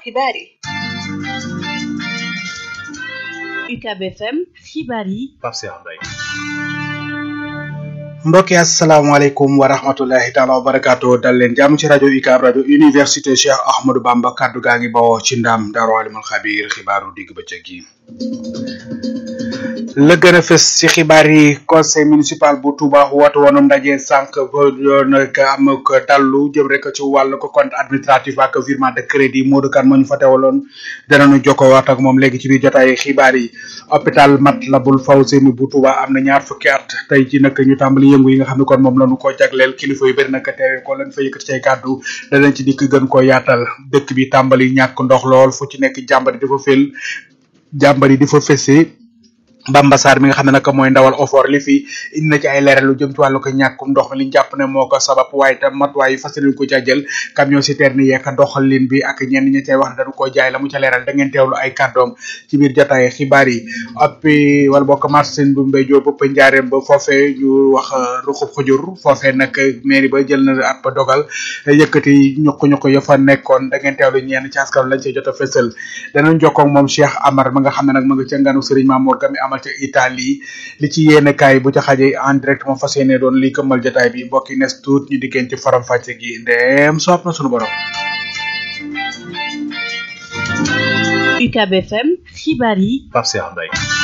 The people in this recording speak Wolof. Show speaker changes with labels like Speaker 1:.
Speaker 1: xibaar yi UCAB FM xibaar yi
Speaker 2: Pape Cheikh Mbaye
Speaker 3: mbokki asalaamaaleykum wa rahmatullahi taala wa barakaatu dal leen jàmm ci rajo UCAB rajo université Cheikh Ahmadou Bamba kaddu gaa ngi bawoo ci ndam daaru alimul xabiir xibaaru digg bëccëg yi la gën a fës ci xibaar yi conseil municipal bu Touba woote woon ndaje sànq ba doon am ko dallu jëm rek ci wàllu ko compte administratif ak virement de crédit Modou Kane moo ñu fa teewaloon danañu jokkoo waat ak moom léegi ci biir jotaay xibaar yi hôpital Matlaboul Fawzeyni bu Touba am na ñaar fukki at tey ci nag ñu tàmbali yëngu yi nga xam ne kon moom lañu ko jagleel kilifa yu bëri nag teewe ko lañ fa yëkkati cay kàddu danañ ci dikk gën ko yaatal dëkk bi tàmbali ñàkk ndox lool fu ci nekk jàmbari di fa fel jàmbari di fa fese Bamba Sarr mi nga xam ne nag mooy ndawal ofor li fi indi na ci ay leeral lu jëm ci wàllu ko ñàkkum ndox mi li ñu jàpp ne moo ko sabab waaye tam matuwaay yi fas yéene ko ca jël camion citerne yeeg doxalin bi ak ñenn ñi cay wax ne dañu ko jaay la mu ca leeral da ngeen teewlu ay kàddoom ci biir jotaay xibaar yi appi wala bokk marsin bu mbéy joo bëpp njaareem ba foofee ñu wax ruxub xujur foofee nag mairie ba jël na ab dogal yëkkati ñuq-ñuq ya fa nekkoon da ngeen teewlu ñenn ci askan lañ cay jot a fësal danañ jokkoo ak moom Cheikh Amar ma nga xam ne nag ma nga ca nganu Serigne Mamour Gami amal ca Italie li ci yéene kaay bu ca xaje en direct moom fas yéene doon li këmmal jotaay bi mbokki nes tuut ñu diggéen ci faram fàcce gi ndeem soob na sunu borom
Speaker 1: UCAB FM xibaar yi
Speaker 2: Pape Cheikh Mbaye